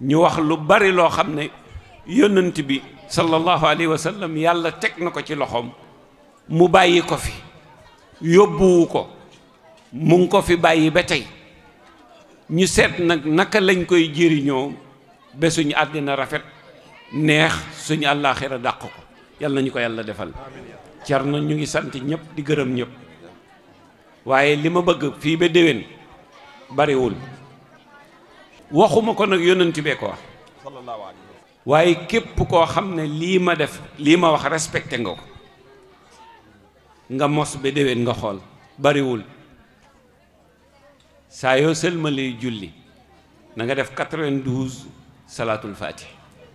ñu wax lu bari loo xam ne yonent bi sallallahu alayhi wa sallam yàlla teg na ko ci loxoom mu bàyyi ko fi yóbbuwu ko mu ngi ko fi bàyyi ba tey ñu seet nag naka lañ koy jëriñoo ba suñu àddina rafet neex suñu àllaaxira dàq ko yàlla nañu ko yàlla defal car na ñu ngi sant ñëpp di gërëm ñëpp waaye li ma bëgg fii ba déwén bariwul waxuma ko nag yonent bee ko wax waaye képp koo xam ne lii ma def lii ma wax respecté nga ko nga mos ba déwén nga xool bariwul saa yoo sëlmalee julli na nga def 92 salaatul fatih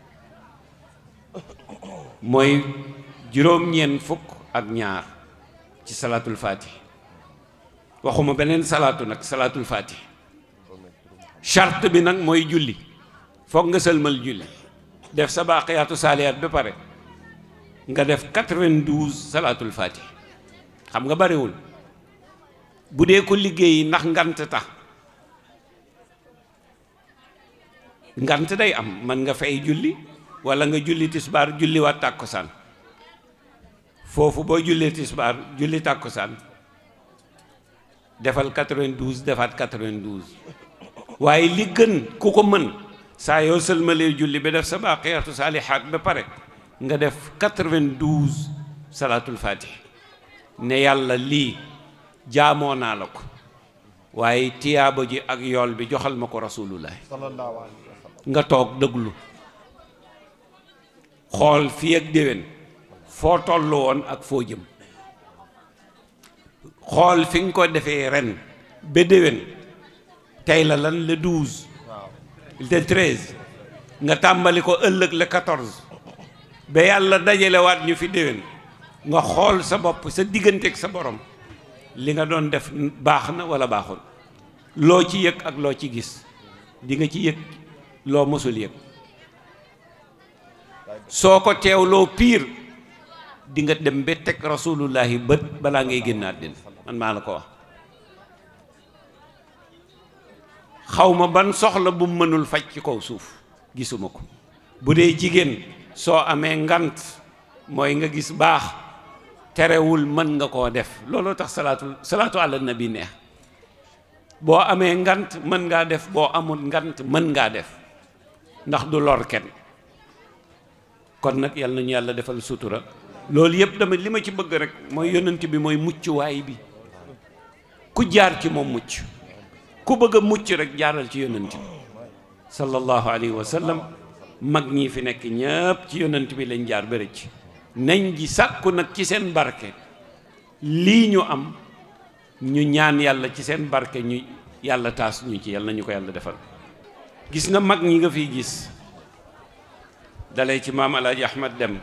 mooy juróom-ñeent fukk ak ñaar ci salaatul fatih waxuma beneen salaatu nag salaatul fatih charte bi nag mooy julli foog nga sëlmal julli def sa baaqiyaatu saaliyaat ba pare nga def 92 salaatul fatih xam nga bariwul bu dee ko liggéey ndax ngant tax ngant day am man nga fay julli walla nga julli tisbaar julli waat tàkkusaan foofu boo jullee tisbaar julli tàkkusaan defal 92 defaat 92 waaye li gën ku ko mën saa yoo sëlmalee julli ba def sa baaqiyaatu saalihaat ba pare nga def 92 salaatul fatih ne yàlla lii jaamoo naa la ko waaye tiyaaba ji ak yool bi joxal ma ko rasulullah nga toog dëglu xool fii ak déwén foo tollu woon ak foo jëm xool fi nga ko defee ren ba déwén tey la lan le douze le treize nga tàmbali ko ëllëg le quatorze ba yàlla dajalewaat ñu fi déwén nga xool sa bopp sa digganteeg sa borom li nga doon def baax na wala baaxul loo ci yëg ak loo ci gis di nga ci yëg loo mësul yëg soo ko teewloo piir di nga dem ba teg rasulullahi bët balaa ngay génn àddina man maa la ko wax xaw ma ban soxla bu mu mënul faj ci kaw suuf gisuma ko bu dee jigéen soo amee ngant mooy nga gis baax terewul mën nga koo def looloo tax salaatu salaatu ala nabi neex boo amee ngant mën ngaa def boo amul ngant mën ngaa def ndax du lor kenn kon nag yàlla nañu yàlla defal sutura loolu yëpp dama li ma ci bëgg rek mooy yonent bi mooy muccuwaay bi ku jaar ci moom mucc ku bëgg a mucc rek jaaral ci yonent bi sallallahu alayhi wa sallam mag ñi fi nekk ñëpp ci yonent bi lañ jaar ba rëcc nañ ji sàkku nag ci seen barke lii ñu am ñu ñaan yàlla ci seen barke ñu yàlla taas ñu ci yàlla nañu ko yàlla defal gis nga mag ñi nga fiy gis dalee ci maam alaaji ahmad dem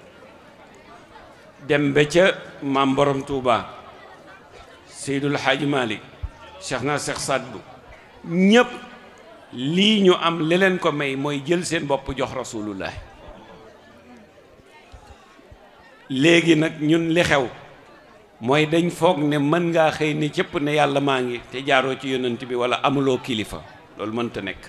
dem ba ca maam borom tuuba seydul xaaji malik cheikh na cheikh sadbu ñépp lii ñu am li leen ko may mooy jël seen bopp jox rasulullah léegi nag ñun li xew mooy dañ foog ne mën ngaa xëy ne cëpp ne yàlla maa ngi te jaaroo ci yonent bi wala amuloo kilifa loolu mënta nekk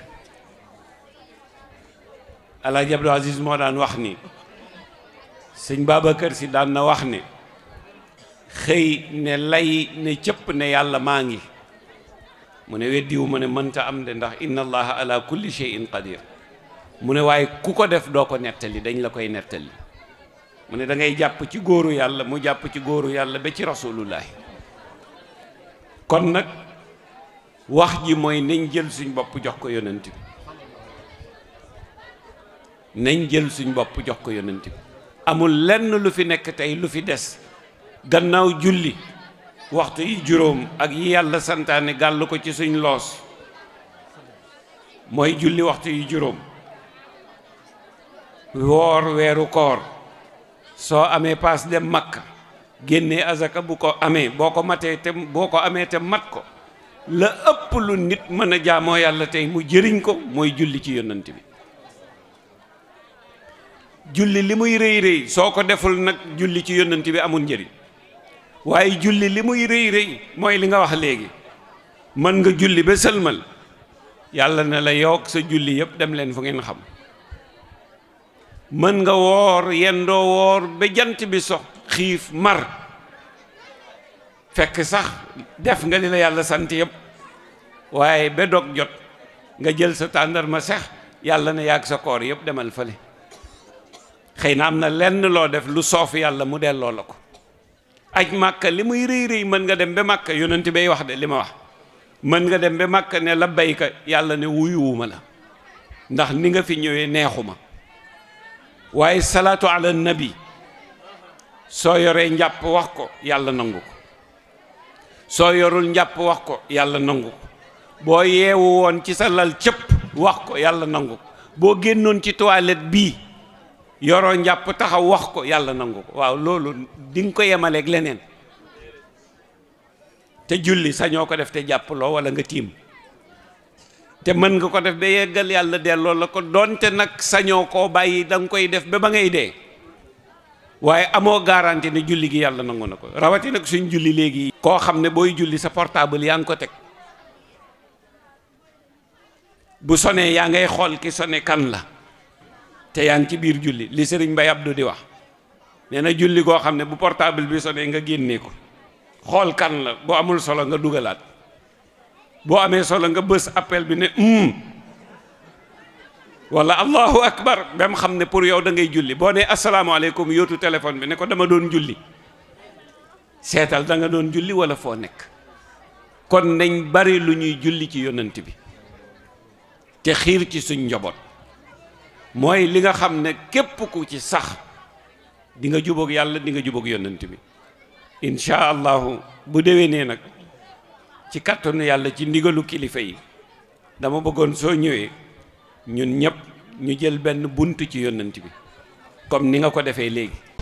alaaji abdou aziz moo daan wax ni sëñ Babacar si daan na wax ne xëy ne lay ne cëpp ne yàlla maa ngi mu ne weddiwu ma ne mënta am de ndax inna allaha ala kulli shay'in qadir mu ne waaye ku ko def doo ko nettali dañ la koy nettali mu ne da ngay jàpp ci góoru yàlla mu jàpp ci góoru yàlla ba ci rasulullahi kon nag wax ji mooy nañ jël suñ bopp jox ko yonent bi nañ jël suñ bopp jox ko yonent bi amul lenn lu fi nekk tey lu fi des gannaaw julli waxtu yi juróom ak yi yàlla santaane gàll ko ci suñ loos mooy julli waxtu yi juróom woor weeru koor soo amee paas dem makka génnee azaka bu ko amee boo ko matee te boo ko amee te mat ko la ëpp lu nit mën a jaamoo yàlla tey mu jëriñ ko mooy julli ci yonant bi julli li muy rëy rëy soo ko deful nag julli ci yonant bi amul njëriñ waaye julli li muy rëy rëy mooy li nga wax léegi mën nga julli ba sëlmal yàlla na la yoog sa julli yëpp dem leen fu ngeen xam mën nga woor yendoo woor ba jant bi sox xiif mar fekk sax def nga li la yàlla sant yëpp waaye ba dog jot nga jël sa tàndarma sex yàlla na yàgg sa koor yëpp demal fële xëy na am na lenn loo def lu soof yàlla mu delloo la ko aj màkka li muy rëy rëy mën nga dem ba màkka yonent bay wax de li ma wax mën nga dem ba màkka ne la bayka yàlla ne wuyuwuma la ndax ni nga fi ñëwee neexuma waaye salaatu ala nabi soo yoree njàpp wax ko yàlla nangu ko soo yorul njàpp wax ko yàlla nangu ko boo yeewu woon ci sa lal cëpp wax ko yàlla nangu ko boo génnoon ci toilette bii yoroo njàpp taxaw wax ko yàlla nangu ko waaw loolu di nga ko yemaleeg leneen te julli sañoo ko def te jàppaloo wala nga tiim te mën nga ko def ba yeggal yàlla delloo la ko doonte nag sañoo koo bàyyi da nga koy def ba ba ngay dee waaye amoo garanti ne julli gi yàlla nangu na ko rawati nag suñ julli léegi koo xam ne booy julli sa portable yaa ngi ko teg bu sonee yaa ngay xool ki sone kan la te yaa ngi ci biir julli li sëriñ Mbay Abdu di wax nee na julli koo xam ne bu portable bi sonee nga génnee ko xool kan la boo amul solo nga dugalaat boo amee solo nga bës appel bi ne um wala allahu akbar ba mu xam ne pour yow da ngay julli boo nee asalaamaaleykum yóotu téléphone bi ne ko dama doon julli seetal da nga doon julli wala foo nekk kon nañ bari lu ñuy julli ci yonent bi te xiir ci suñ njaboot mooy li nga xam ne képp ku ci sax di nga jubóog yàlla di nga jubóog yonent bi incha allahu bu déwénee nag ci kàttanu yàlla ci ndigalu kilifa yi dama bëggoon soo ñëwee ñun ñëpp ñu jël benn bunt ci yonent bi comme ni nga ko defee léegi